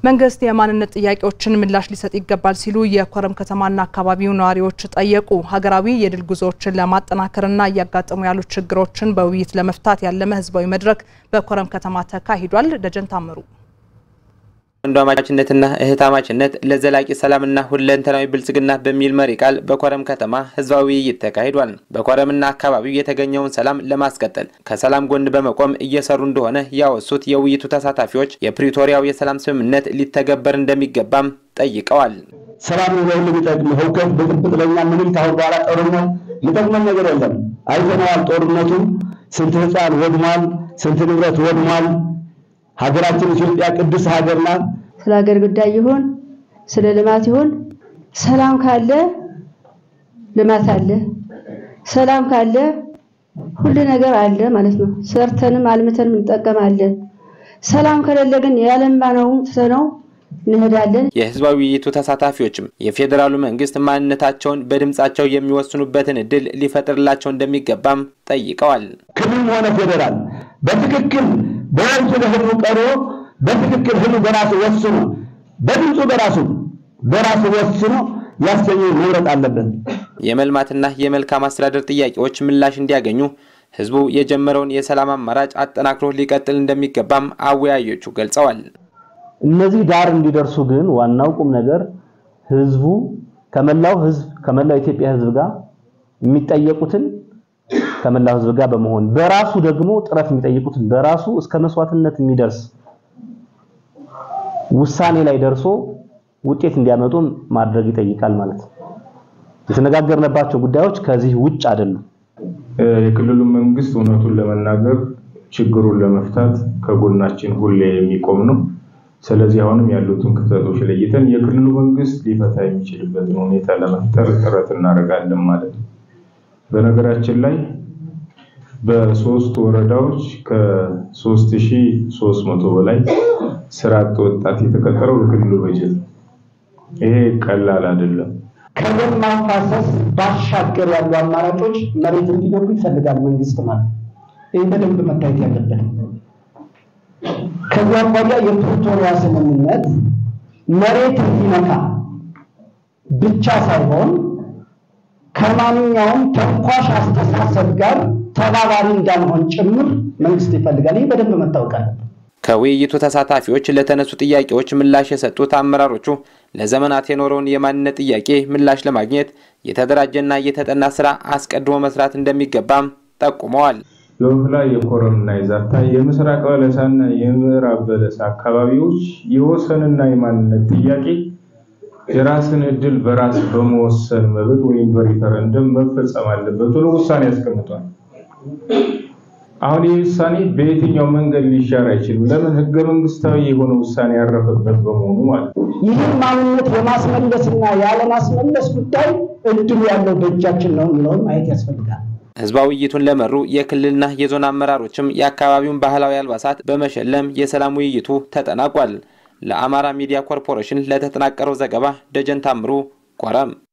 መንግስት የማንነት ጥያቄዎችን ምላሽ ሊሰጥ ይገባል ሲሉ የኮረም ከተማና አካባቢው ነዋሪዎች ጠየቁ። ሀገራዊ የድል ጉዞዎችን ለማጠናከርና እያጋጠሙ ያሉ ችግሮችን በውይይት ለመፍታት ያለመ ህዝባዊ መድረክ በኮረም ከተማ ተካሂዷል። ደጀን ታምሩ ወንድማማችነትና እህታማችነት ለዘላቂ ሰላምና ሁለንተናዊ ብልጽግና በሚል መሪ ቃል በኮረም ከተማ ህዝባዊ ውይይት ተካሂዷል። በኮረምና አካባቢው የተገኘውን ሰላም ለማስቀጠል ከሰላም ጎን በመቆም እየሰሩ እንደሆነ ያወሱት የውይይቱ ተሳታፊዎች የፕሪቶሪያው የሰላም ስምምነት ሊተገበር እንደሚገባም ጠይቀዋል። ሰላም ነው ለሁሉ የሚጠቅም ህውከት፣ ብጥብጥ ለኛ ምንም ካሁን በኋላ ጦርነት የሚጠቅመን ነገር የለም። አይተነዋል። ጦርነቱ ስንት ህፃን ወድሟል፣ ስንት ንብረት ወድሟል። ሀገራችን ኢትዮጵያ ቅዱስ ሀገር ናት። ስለ ሀገር ጉዳይ ይሁን ስለ ልማት ይሁን ሰላም ካለ ልማት አለ፣ ሰላም ካለ ሁሉ ነገር አለ ማለት ነው። ሰርተንም አልምተንም እንጠቀማለን። ሰላም ከሌለ ግን ያለማነው ትተነው እንሄዳለን። የህዝባዊ ውይይቱ ተሳታፊዎችም የፌዴራሉ መንግስት ማንነታቸውን በድምጻቸው የሚወስኑበትን እድል ሊፈጥርላቸው እንደሚገባም ጠይቀዋል። ክልልም ሆነ ፌዴራል በትክክል በወቅቱ ለህዝቡ ቀርቦ በትክክል ህዝቡ በራሱ ወስኖ በድምፁ በራሱ በራሱ ወስኖ ያሰኘው መምረጥ አለበት። የመልማትና የመልካም አስተዳደር ጥያቄዎች ምላሽ እንዲያገኙ ህዝቡ የጀመረውን የሰላም አማራጭ አጠናክሮ ሊቀጥል እንደሚገባም አወያዮቹ ገልጸዋል። እነዚህ ዳር እንዲደርሱ ግን ዋናው ቁም ነገር ህዝቡ ከመላው ህዝብ ከመላው ኢትዮጵያ ህዝብ ጋር የሚጠየቁትን ከመላው ህዝብ ጋር በመሆን በራሱ ደግሞ ጥረት የሚጠይቁትን በራሱ እስከ መስዋዕትነት የሚደርስ ውሳኔ ላይ ደርሶ ውጤት እንዲያመጡ ማድረግ ይጠይቃል ማለት ነው። የተነጋገርንባቸው ጉዳዮች ከዚህ ውጭ አይደሉም። የክልሉ መንግስት እውነቱን ለመናገር ችግሩን ለመፍታት ከጎናችን ሁሌ የሚቆም ነው። ስለዚህ አሁንም ያሉትን ክፍተቶች ለይተን የክልሉ መንግስት ሊፈታ የሚችልበትን ሁኔታ ለመፍጠር ጥረት እናደርጋለን ማለት ነው። በነገራችን ላይ በሶስት ወረዳዎች ከ3300 በላይ ስራ አጥ ወጣት የተቀጠረው በክልሉ በጀት ነው። ይሄ ቀላል አይደለም። ከደም ማፋሰስ ባሻገር ያሉ አማራጮች መሬት እንዲገቡ ይፈልጋል መንግስት ማለት ይህ በደንብ መታየት ያለበት። ከዚያ አኳያ የፕሪቶሪያ ስምምነት መሬት እንዲነካ ብቻ ሳይሆን ከማንኛውም ተንኳሽ አስተሳሰብ ጋር ተባባሪ እንዳንሆን ጭምር መንግስት ይፈልጋል። ይህ በደንብ መታወቅ አለበት። ከውይይቱ ተሳታፊዎች ለተነሱ ጥያቄዎች ምላሽ የሰጡት አመራሮቹ ለዘመናት የኖረውን የማንነት ጥያቄ ምላሽ ለማግኘት የተደራጀና የተጠና ስራ አስቀድሞ መስራት እንደሚገባም ጠቁመዋል። የወፍላ የኮረምና የዛታ የምስራቅ በለሳና የምዕራብ በለሳ አካባቢዎች የወሰንና የማንነት ጥያቄ የራስን እድል በራስ በመወሰን መብት ወይም በሪፈረንደም መፈጸም አለበት ብሎ ውሳኔ ያስቀምጧል። አሁን ይህ ውሳኔ በየትኛው መንገድ ሊሻር አይችልም። ለምን? ህገ መንግስታዊ የሆነ ውሳኔ ያረፈበት በመሆኑ ማለት ነው። ይህን ማንነት የማስመለስና ያለማስመለስ ጉዳይ እድሉ ያለው በእጃችን ነው የሚለውን ማየት ያስፈልጋል። ህዝባዊ ውይይቱን ለመሩ የክልልና የዞን አመራሮችም የአካባቢውን ባህላዊ አልባሳት በመሸለም የሰላም ውይይቱ ተጠናቋል። ለአማራ ሚዲያ ኮርፖሬሽን ለተጠናቀረው ዘገባ ደጀን ታምሩ ኮረም